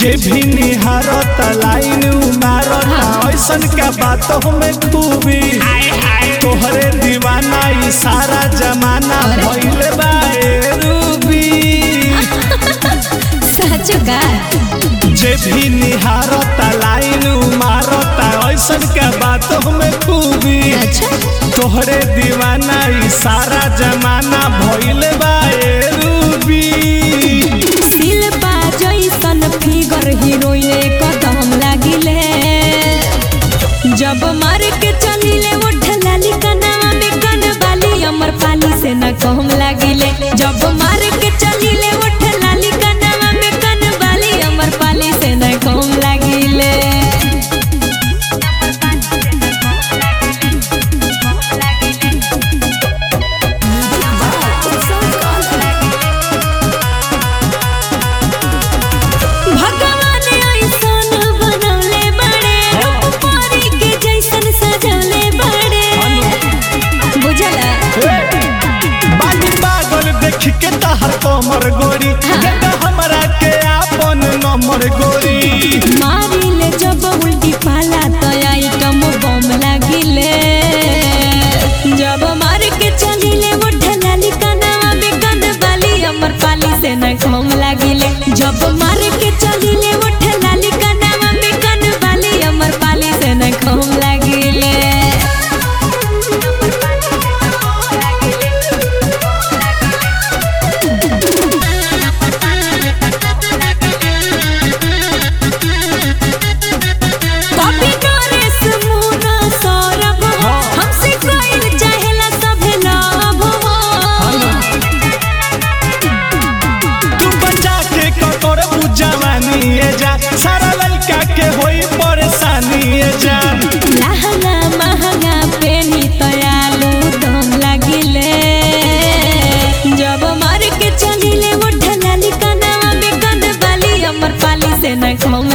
जे भी निहारत लाइन उमारत ऐसन का बात हमें खूबी तोहरे दीवाना ई सारा जमाना भइले बा ए रूबी सच का जे भी निहारत लाइन उमारत ऐसन का बात हमें खूबी अच्छा तोहरे दीवाना ई सारा जमाना भइले बा ए रूबी शिल्पा जैसन फिगर हीरोइन कदम लागिले जब मार के चलिले उठ लाली कनावा में कन बाली अमर पाली से न कम लागिले जब मार के चलिले उठ लाली कनावा में कन बाली अमर पाली से न कम लागिले भगवान ऐसन बनौले बड़े रूप परी के जैसन सजौले बड़े बुझला बाली पागल देख के तहर कमर गोरी बेटा हमरा के आपन नंबर गोरी मारिले जब उल्टी पाला तो आइटम बम लागिले जब मार के चलिले उठ लाली कनावा में कन बाली अमर पाली से न कम लागिले जब मार के चलिले उठ लाली कनावा में कन बाली अमर पाली से न कम लागिले कॉपी नरेश मुना सौरभ हो हमसे कोई चाहेला सभे लाभ हो तू बचा के ककर बुझवानी ए जा सारा लड़का के होई परेशानी ए जा लहंगा महंगा पेनी तयालू दम लागिले जब मार के चलिले उठ लाली कनावा में कन बाली अमर पाली से न कम